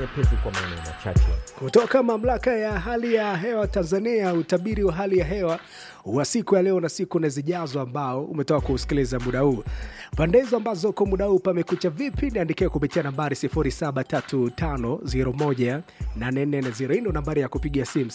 nyepesi kwa maeneo machache. Kutoka mamlaka ya hali ya hewa Tanzania, utabiri wa hali ya hewa wa siku ya leo na siku na zijazo ambao umetoka kuusikiliza muda huu. Pande hizo ambazo kwa muda huu pamekucha vipi, niandikia kupitia nambari 0735018440. Hii ndo nambari ya kupiga simu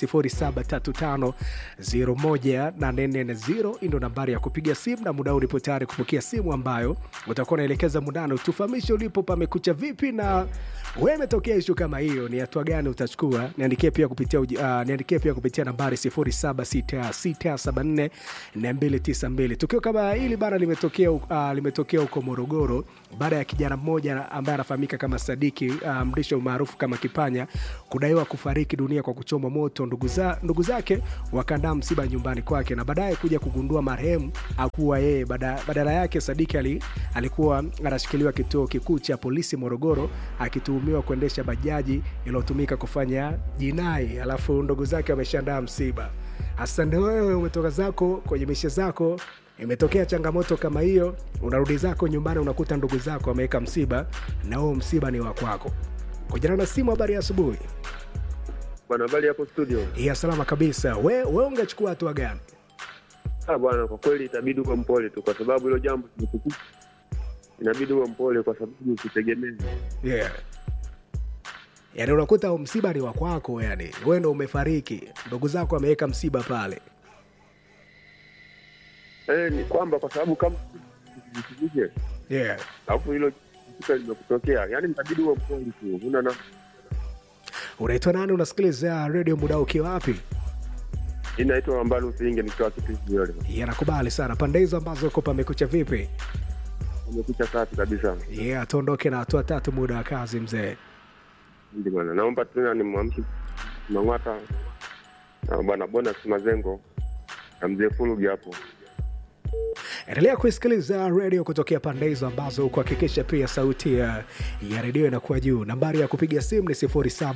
0735018440. Hii ndo nambari ya kupiga simu, na muda huu ulipo tayari kupokea simu ambayo utakuwa unaelekeza mundano, tufahamishe ulipo pamekucha vipi, na wewe umetokea ishu kama hiyo, ni hatua gani utachukua? Niandikie pia kupitia uji- ah, niandikie pia kupitia nambari 0766744292. Tukio kama hili bana limetokea uh, limetokea huko Morogoro baada ya kijana mmoja ambaye anafahamika kama Sadiki uh, mrisho maarufu kama Kipanya kudaiwa kufariki dunia kwa kuchomwa moto. Ndugu, za, ndugu zake wakaandaa msiba nyumbani kwake na baadaye kuja kugundua marehemu akuwa yeye. Bada, badala yake Sadiki ali, alikuwa anashikiliwa kituo kikuu cha polisi Morogoro akituhumiwa kuendesha bajaji iliyotumika kufanya jinai, alafu ndugu zake wameshaandaa msiba. Hasa ndio wewe umetoka zako kwenye mishe zako, imetokea changamoto kama hiyo, unarudi zako nyumbani, unakuta ndugu zako wameweka msiba na huo msiba ni wa kwako. Kujana na simu, habari ya asubuhi. Bwana, habari hapo studio? Ya salama kabisa. We, we ungechukua hatua gani? Ah bwana, kwa kweli itabidi uwe mpole tu, kwa sababu hilo jambo limekukuta. Inabidi uwe mpole, kwa sababu usitegemee. Yeah. Yaani unakuta huo msiba ni wa kwako, yani wewe ndo umefariki, ndugu zako wameweka msiba pale. Eh, ni kwamba kwa sababu kama usijije, Yeah. alafu hilo kitu limekutokea, yaani itabidi uwe mpole tu, huna na Unaitwa nani? Unasikiliza redio muda ukiwa wapi? inaitwa ambalo usiinge nikiwa kitu hiyo Yanakubali sana pande hizo ambazo uko pamekucha vipi? umekucha safi kabisa. Yeah, tuondoke na hatua tatu muda wa kazi mzee. Ndio bwana, naomba tena nimwamshe Mang'ata na bwana Bonus Mazengo na mzee Fulugi hapo. Endelea kuisikiliza redio kutokea pande hizo ambazo kuhakikisha pia sauti ya, ya redio inakuwa juu. Nambari ya kupiga simu ni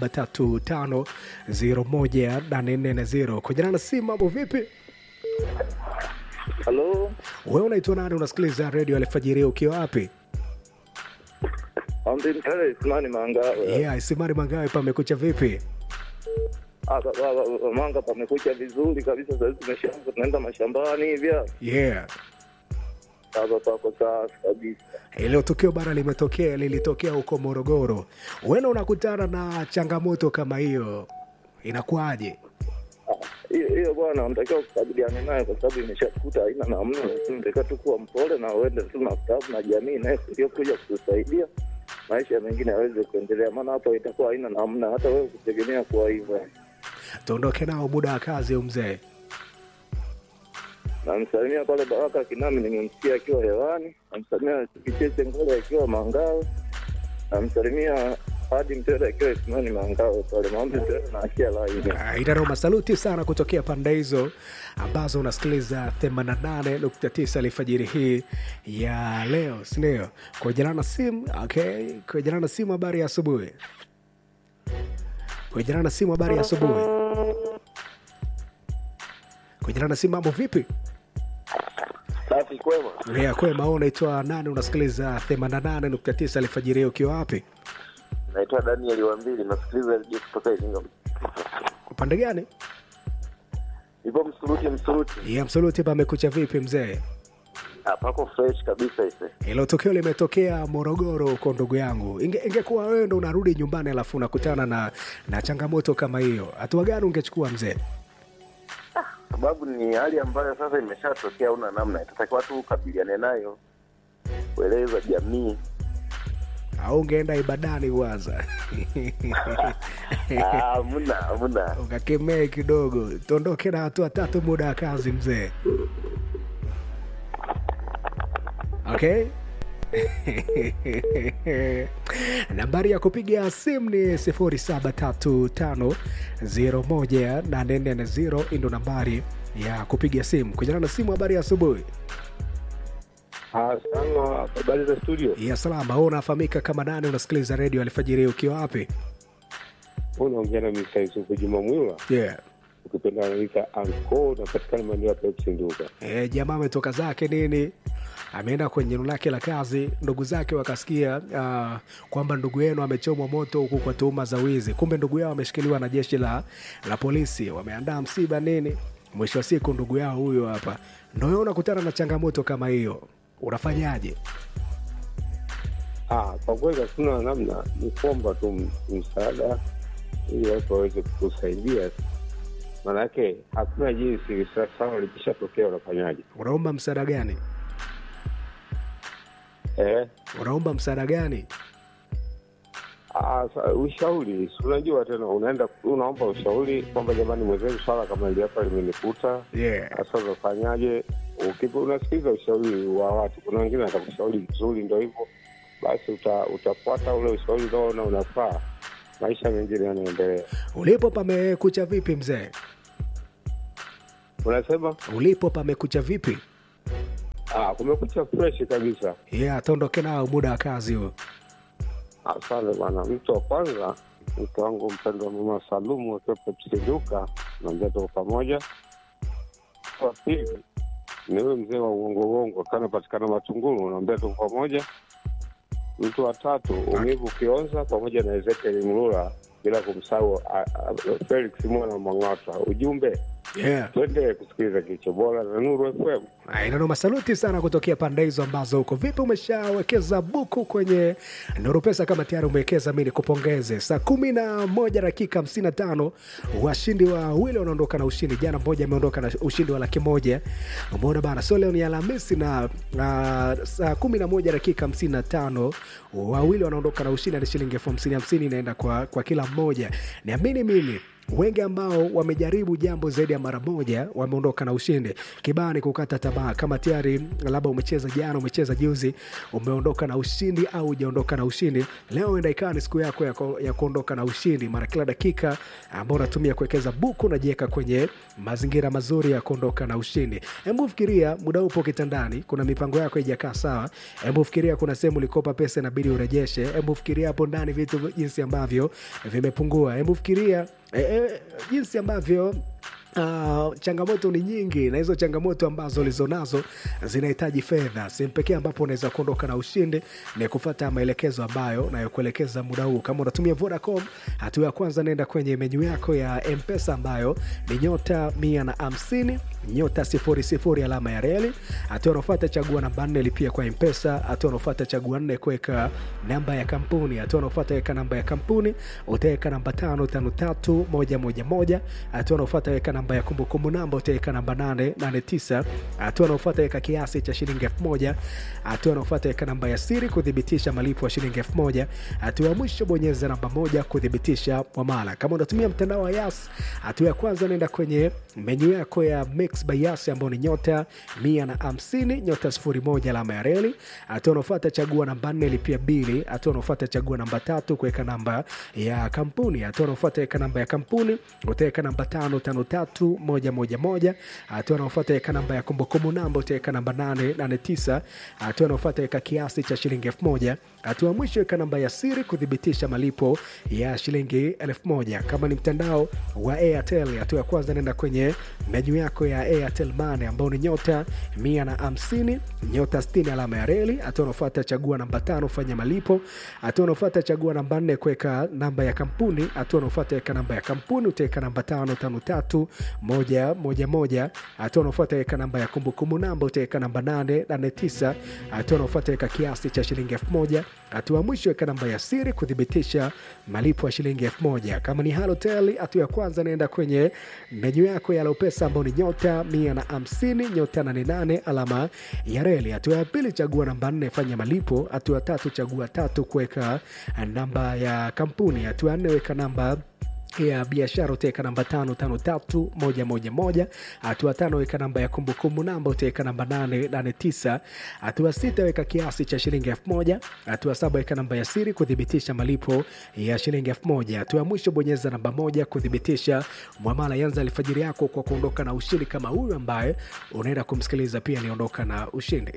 0735018440. Kujana na simu, mambo vipi? Halo, Wewe unaitwa nani? Unasikiliza redio alfajiri ukiwa wapi? Amdimtare Ismani Mangawe. Yeah, Isimari Mangawe, pamekucha vipi? Ah, ba- ba- ba- Manga pamekucha vizuri kabisa, sasa hivi tumeshaanza tunaenda mashambani hivya. Yeah. Sasa pako safi kabisa. Hilo tukio bana limetokea lilitokea huko Morogoro. Wewe unakutana na changamoto kama hiyo, inakuwaje? Ah, Hiyo hiyo bwana, unatakiwa kukabiliana nayo kwa sababu imeshakuta haina namna, lakini unatakiwa tu kuwa mpole na uende tu na stafu na jamii naye iliyokuja kukusaidia maisha mengine yaweze kuendelea, maana hapo itakuwa haina namna, hata wewe kutegemea kuwa hivyo. Tuondoke nao muda wa kazi, huyu mzee. Namsalimia pale Baraka Kinami, nimemsikia akiwa hewani. Namsalimia Kicheche Ngole akiwa Mangawe. Namsalimia hadi Mtele akiwa Isimani Mangawe pale maombi Mtele na achia laini. Idaroma, saluti sana kutokea pande hizo ambazo unasikiliza 88.9 alfajiri hii ya leo, sindio? Kwa jana na simu okay. Kwa jana na simu, habari ya asubuhi. Kwa jana na simu, habari ya asubuhi. Kwa jana na simu, mambo vipi? Safi kwema. Yeah, kwema. Wewe unaitwa nani? Unasikiliza 88.9 alfajiri hii ukiwa wapi? Naitwa Daniel Wambili, nasikiliza redio kutoka Iringa. Upande gani? Ipo Msuruti, Msuruti Yeah, msuluti pamekucha vipi mzee? pako fresh kabisa ise. Hilo tukio limetokea Morogoro huko, ndugu yangu. Inge, ingekuwa wewe ndo unarudi nyumbani alafu unakutana na, na changamoto kama hiyo, hatua gani ungechukua mzee? Sababu ni hali ambayo sasa imeshatokea, una namna, itatakiwa tu ukabiliane nayo, kueleza jamii. Au ungeenda ibadani kwanza Ah, muna muna ukakemee kidogo? Tuondoke na hatua tatu, muda wa kazi mzee. Okay. nambari ya kupiga simu ni 0735018440 ndo nambari ya kupiga simu kujana na simu. Habari ya asubuhi. Sana, habari za studio? ya salama. Wewe unafahamika kama nani? Unasikiliza redio alfajiri ukiwa wapi? Unaongea na Mr. Yusufu Juma Mwila, Yeah. ukipenda anaita anko, unapatikana maeneo ya Pepsi Nduga. E, jamaa ametoka zake nini ameenda kwenye eneo lake la kazi, ndugu zake wakasikia uh, kwamba ndugu yenu amechomwa moto huku kwa tuhuma za wizi. Kumbe ndugu yao ameshikiliwa na jeshi la, la polisi, wameandaa msiba nini. Mwisho wa siku ndugu yao huyo hapa, ndo wewe unakutana na changamoto kama hiyo, unafanyaje? Ah, kwa kweli hatuna namna, ni kuomba tu m- msaada ili watu waweze kukusaidia, maanake hakuna jinsi. Sasa likishatokea unafanyaje? Unaomba msaada gani? Eh, Unaomba msaada gani? ah, sa- ushauri, si unajua tena, unaenda unaomba ushauri kwamba jamani, mwenzenu swala kama hili hapa limenikuta, Yeah. sasa unafanyaje? Ukipo- Unasikiliza ushauri wa watu, kuna wengine atakushauri vizuri, ndo hivyo basi, uta, utafuata ule ushauri unaoona unafaa, maisha mengine yanaendelea. Ulipo pamekucha vipi mzee? Unasema Ulipo pamekucha vipi? ah, kumekucha fresh kabisa. Yeah, tuondoke nao muda wa kazi huo. Asante bwana. Mtu wa kwanza, mke wangu mpendwa, mama Salumu akiwa Petiliduka, naambia tuko pamoja. Wa pili ni huyo mzee wa uongo uongo akiwa anapatikana Matunguru, naambia tuko pamoja. Mtu wa tatu umivu Kionza pamoja na Ezekiel Mlula, bila kumsahau a- a- Felix Mwana Mwang'ata. Ujumbe Yeah. tuendelee kusikiliza kilicho bora na Nuru FM. Inanoma, saluti sana kutokea pande hizo ambazo huko. Vipi, umeshawekeza buku kwenye Nuru Pesa? Kama tayari umewekeza, mi nikupongeze. Saa kumi na moja dakika hamsini na tano washindi wawili wanaondoka na ushindi. Jana mmoja ameondoka na ushindi wa laki moja. Umeona bana, so leo ni Alhamisi na uh, saa kumi na moja dakika hamsini na tano wawili wanaondoka na ushindi, ni shilingi elfu hamsini hamsini inaenda kwa, kwa kila mmoja. Niamini mimi wengi ambao wamejaribu jambo zaidi ya mara moja wameondoka na ushindi. Kibaya ni kukata tamaa. Kama tayari labda umecheza jana, umecheza juzi, umeondoka na ushindi au hujaondoka na ushindi, leo enda ikawa ni siku yako ya, ku, ya kuondoka na ushindi. Mara kila dakika ambao unatumia kuwekeza buku unajiweka kwenye mazingira mazuri ya kuondoka na ushindi. Hebu fikiria muda upo kitandani, kuna mipango yako haijakaa sawa. Hebu fikiria kuna sehemu ulikopa pesa inabidi urejeshe. Hebu fikiria hapo ndani vitu jinsi ambavyo vimepungua. Hebu fikiria e, e, jinsi ambavyo Uh, changamoto ni nyingi na hizo changamoto ambazo ulizonazo zinahitaji fedha. Sehemu pekee ambapo unaweza kuondoka na ushindi ni kufata maelekezo ambayo nayokuelekeza muda huu. Kama unatumia Vodacom, hatua ya kwanza naenda kwenye menyu yako ya Mpesa ambayo ni nyota mia na hamsini nyota sifuri sifuri alama ya reli. Hatua unaofuata chagua namba nne lipia kwa Mpesa. Hatua unaofuata chagua nne kuweka namba ya kampuni. Hatua unaofuata weka namba ya kampuni, utaweka namba tano tano tatu moja moja moja. Hatua unaofuata weka namba ya kumbukumbu namba, utaweka namba nane nane tisa. Hatua unaofuata weka kiasi cha shilingi elfu moja. Hatua unaofuata weka namba ya siri kuthibitisha malipo ya shilingi elfu moja. Hatua ya mwisho bonyeza namba moja kuthibitisha mwamala. Kama unatumia mtandao wa Yas, hatua ya kwanza naenda kwenye menyu yako ya Mix by Yas ambayo ni nyota mia na hamsini nyota sifuri moja alama ya reli. Hatua unaofuata chagua namba nne lipia bili. Hatua unaofuata chagua namba tatu kuweka namba ya kampuni. Hatua unaofuata weka namba ya kampuni, utaweka namba tano tano tatu moja moja moja. Hatua unaofuata weka namba ya kumbukumbu namba, utaweka namba nane nane tisa. Hatua unaofuata weka kiasi cha shilingi elfu moja. Hatua ya mwisho weka namba ya siri kuthibitisha malipo ya shilingi elfu moja. Kama ni mtandao wa Airtel, hatua ya kwanza nenda kwenye menyu yako ya Airtel Money ambao ni nyota mia na hamsini nyota sitini alama ya reli. Hatua unaofuata chagua namba tano fanya malipo. Hatua unaofuata chagua namba nne kuweka namba ya kampuni. Hatua unaofuata weka namba ya kampuni, utaweka namba tano tano tatu moja moja moja. Hatua unaofuata weka namba ya kumbukumbu namba, utaweka namba nane nane tisa. Hatua unaofuata weka kiasi cha shilingi elfu moja. Hatua ya mwisho weka namba ya siri kuthibitisha malipo ya shilingi elfu moja. Kama ni Halotel, hatua ya kwanza naenda kwenye menyu yako ya Lopesa ambao ni nyota mia na hamsini nyota nane nane alama ya reli. Hatua ya pili chagua namba nne fanya malipo. Hatua ya tatu chagua tatu kuweka namba ya kampuni. Hatua ya nne weka namba ya biashara utaweka namba tano tano tatu moja moja moja. Hatua tano weka namba ya kumbukumbu namba utaweka namba nane nane tisa. Hatua sita weka kiasi cha shilingi elfu moja. Hatua saba weka namba ya siri kuthibitisha malipo ya shilingi elfu moja. Hatua ya mwisho bonyeza namba moja kuthibitisha mwamala. Yanza alfajiri yako kwa kuondoka na ushindi kama huyu ambaye unaenda kumsikiliza pia aliondoka na ushindi.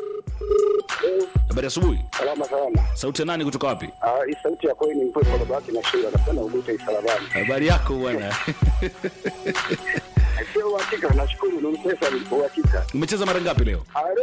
Habari asubuhi. Salama salama. Sauti ya nani kutoka wapi? Ah, hii sauti ya kweli ni mkwe kwa babake na shinda napenda ugute isalabani. Habari yako bwana. Sio uhakika, nashukuru ni pesa ni uhakika. Umecheza mara ngapi leo? Ah,